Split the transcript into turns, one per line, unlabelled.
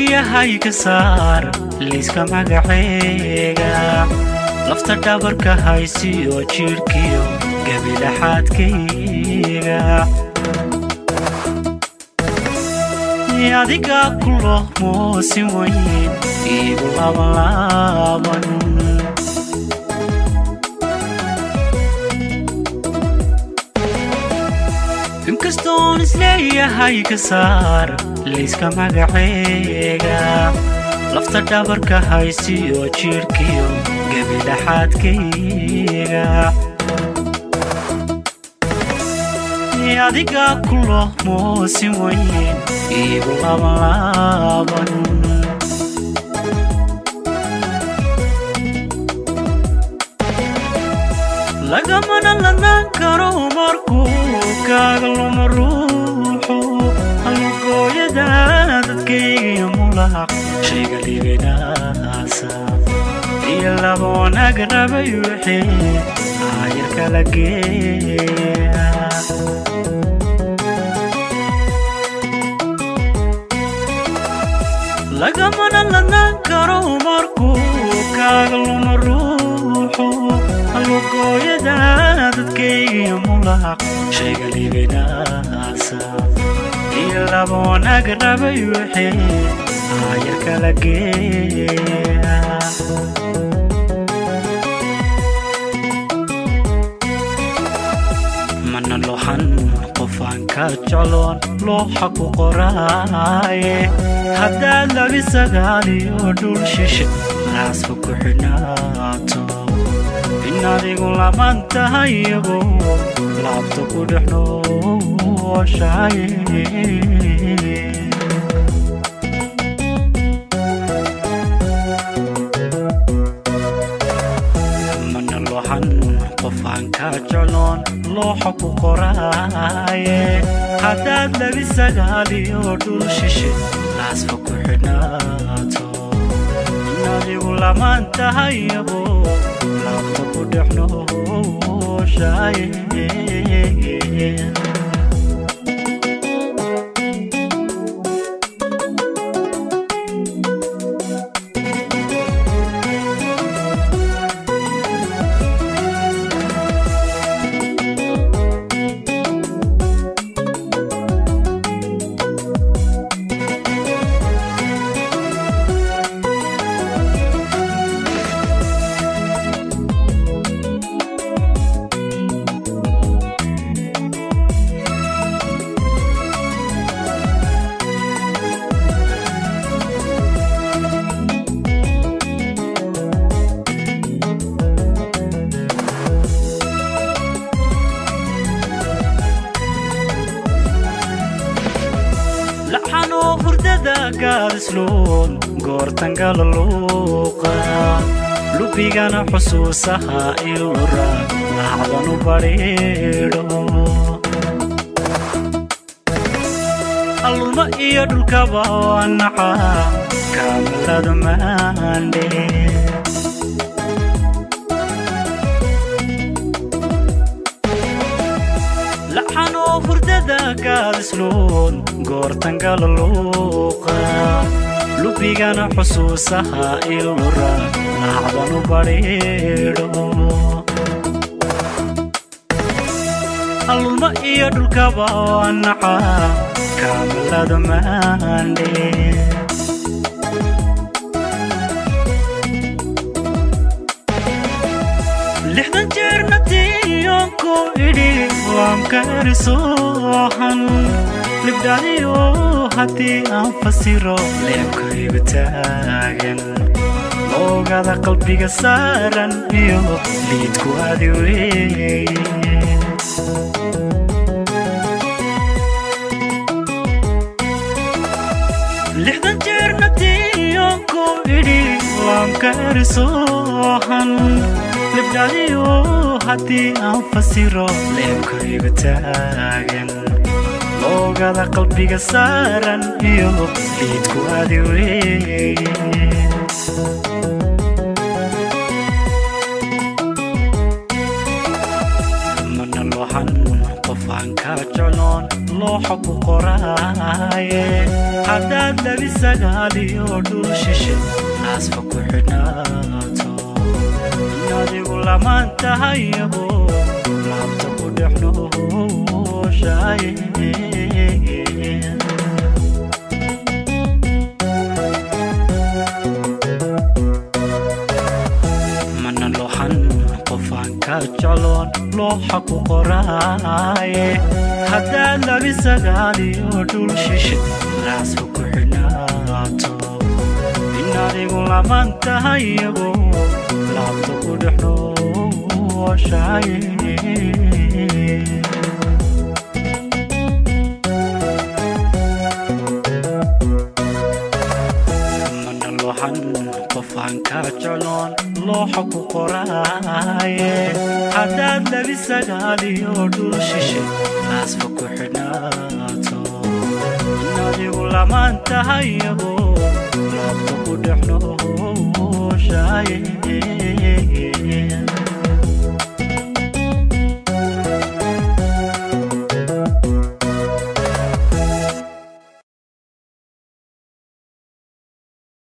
isleeyahay ka saar liiska magaceyga lafta dhabarka haysiyo jidhkiyo gabilaxaadkayga adiga kulo moosin weyn iigu labanlaaban inkastoon isleeyahay ka saar liiska magaceyga lafta dhabarka haysiyo jidhkiyo gabilaxaadkayga adiga kulo moosin weyn iigu labanlaaban lagamana lanaan karo markuu kaaga luma ruuxu halugooyada dadkaygiyo mulaq shayga libinaasa iyo laba wanaag rabay wixii aayarka la geeya lagamana lanaan karo markuu kaaga luma ruuxu halugooyada dadkaygiyo mulaq shayga libinaasa iyo laba wanaag rabay wixii aayarka la geeya mana lohan qofaan ka jecloon looxa ku qoraaye haddaad labi sagaaliyo dhul shishe raasfa ku xidhnaato in adigu laban tahay iyagu laabta ku dhex nooshaye mana lohan qofaan ka jecloon looxa ku qoraaye haddaad labi sagaaliyo dhul shishe laasfa ku xidhnaato in adigu lamaan tahay iyagu laabta ku dhex nooshaye laxanoo hurdada gaadisluun goortangala luuqa lubigana xusuusaha ilura laacdanu badhiidho alluma iyo dhulkaba waa naca kaamalada maandhe laxanoo hurdada gaadisluun goortangala luuqa lubigana xusuusaha ilura laacdanu badhiidho alluma iyo dhulkaba waa naca kaamalada maandhe lixdan jeerna tiyoonku idhi waamkarisoohan libdhaliyo haddii aan fasiro leebkaygu taagan oogada qalbiga saaran iyo liidku adi weeye lixdan jeerna tiyoonku idhi waamkarisoohan libdhaliyo haddii aan fasiro leebkaygu taagan loogada qalbiga saaran iyo liidku adi weeye mana lohan qofaan ka jecloon looxa ku qoraaye haddaad labi sagaaliyo dhul shishe naasfa ku xidhnaato adigu lamaan tahayabo laabta ku dhexnooshaye mana looxan qofaan ka jecloon looxa ku qoraaye haddaad labi sagaaliyo dhul shishe naasfa ku xidhnaato in adigu lamaan tahayabo laabta ku dhexnooshaye mana looxan qofaan ka jecloon looxa ku qoraaye haddaad labi sagaaliyo dhul shishe naasfa ku xidhnaato in adigu lamaan tahayabo laabta ku dhexnooshaye